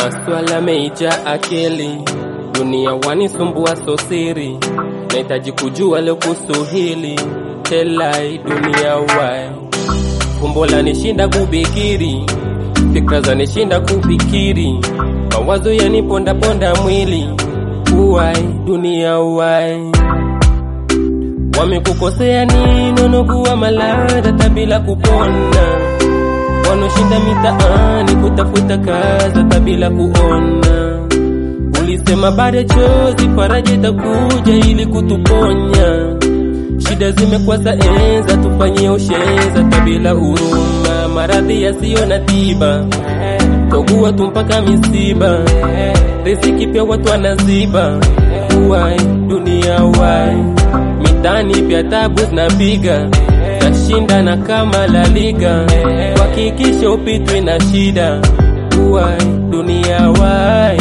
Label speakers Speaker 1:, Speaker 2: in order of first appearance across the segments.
Speaker 1: Maswala meija akili, dunia wanisumbua sosiri, nahitaji kujua leo kuhusu hili telai dunia wai fumbo lanishinda kubikiri, fikra zanishinda kufikiri, mawazo yanipondaponda mwili uwai dunia uwai wamekukosea nini nokuwa malada tabila kupona wanoshinda mitaani kutafuta kazi tabila kuona ulisema baada chozi faraja itakuja ili kutuponya shida zimekuwa za enza tufanyie usheza tabila huruma maradhi yasiyo na tiba togua tu mpaka misiba riziki pia watu wanaziba uwai dunia wai mitani pia tabu zinapiga tashinda na kama la liga kuhakikisha upitwi na shida uwai dunia wai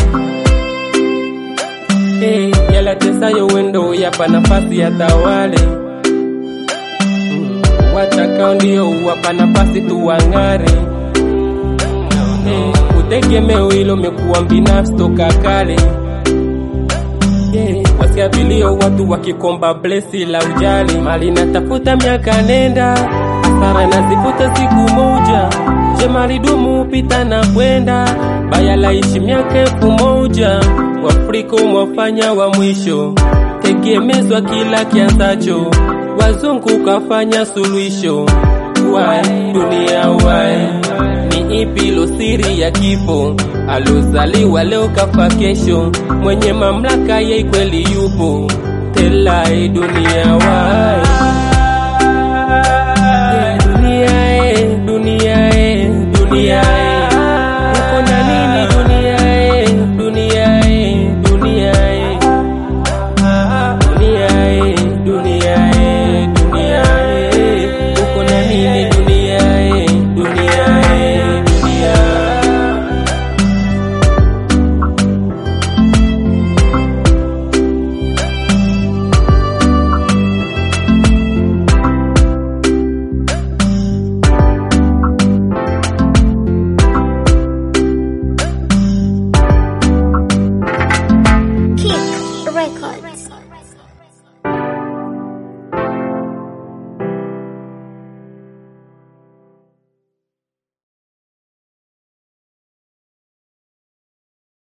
Speaker 1: hey, yalatesayo wendo yapa nafasi ya tawale mm, watakao ndio wapa nafasi tuwang'are hey, utegemeo hilo mekuwa binafsi toka kale yeah. Wasikia vilio watu wakikomba blesi la ujali, mali natafuta miaka nenda, hasara nazifuta siku moja. Je, maridumu pita na kwenda, baya laishi miaka elfu moja. Waafrika umwafanya wa mwisho, tegemezwa kila kianzacho, wazungu kafanya suluhisho. Wai dunia wai ni ipi lo siri ya kifo? Alozaliwa leo kafa kesho, mwenye mamlaka yeye kweli yupo. Telai dunia wai